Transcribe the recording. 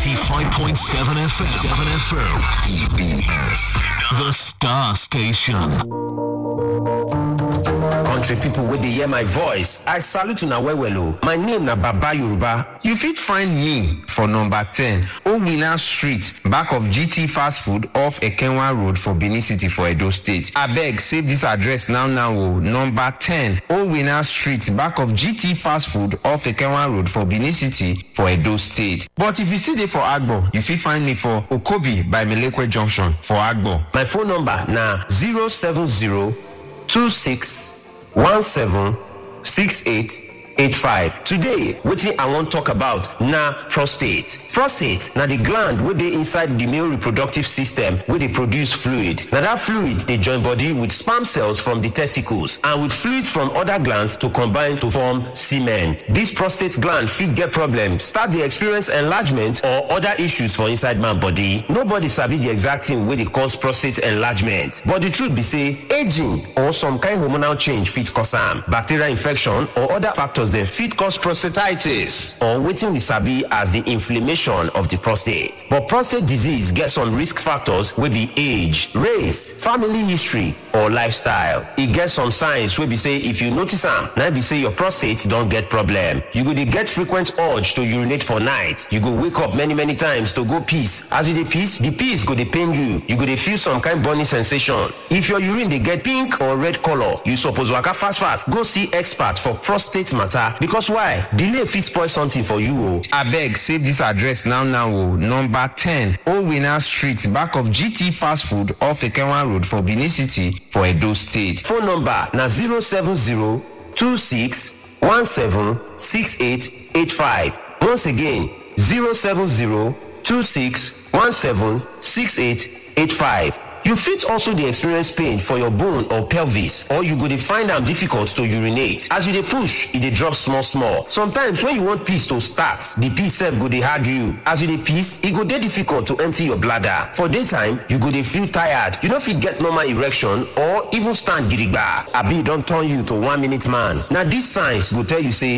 95.7 FM. 7 FM. EBS. The Star Station. country pipo wey dey hear my voice i salute una well well o my name na baba yoruba you fit find me for number ten owina street back of gt fast food off ekenwa road for benin city for edo state abeg save dis address now now o number ten owina street back of gt fast food off ekenwa road for benin city for edo state but if you still dey for agbo you fit find me for okobi by melekwe junction for agbo my phone number na 070 26 176885 today wetin i wan talk about na prostate prostate na di gland wey dey inside di male reproductive system wey dey produce fluid na dat fluid dey join body with sperm cells from di testicles and with fluids from oda glands to combine to form semen dis prostate gland fit get problem start dey experience enlargement or oda issues for inside man body nobody sabi di exact thing wey dey cause prostate enlargement but di truth be say aging or some kind hormonal change fit cause am bacterial infection or other factors dem fit cause prostatitis or wetin we sabi as di inflammation of di prostate but prostate disease get some risk factors wey be age race family history or lifestyle e get some signs wey be say if you notice am na be say your prostate don get problem you go dey get frequent urge to urinate for night you go wake up many many times to go piss as you dey piss di piss go dey pain you you go dey feel some kind burning sensation if your urine dey get pink or red colour you suppose waka fast fast go see expert for prostate matter because why delay fit spoil something for you o. abeg save dis address now now o number ten owina street back of gt fast food off ekenwa road for benin city for edo state phone number na 070 26 17 68 85 once again 070 26 17 68 85 you fit also dey experience pain for your bone or pelvis or you go dey find am difficult to urinate as you dey push e dey drop small small sometimes when you want piss to start the piss sef go dey hard you as you dey piss e go dey difficult to empty your bladder for daytime you go dey feel tired you no fit get normal erection or even stand gidigba abi e don turn you to one minute man na dis signs go tell you say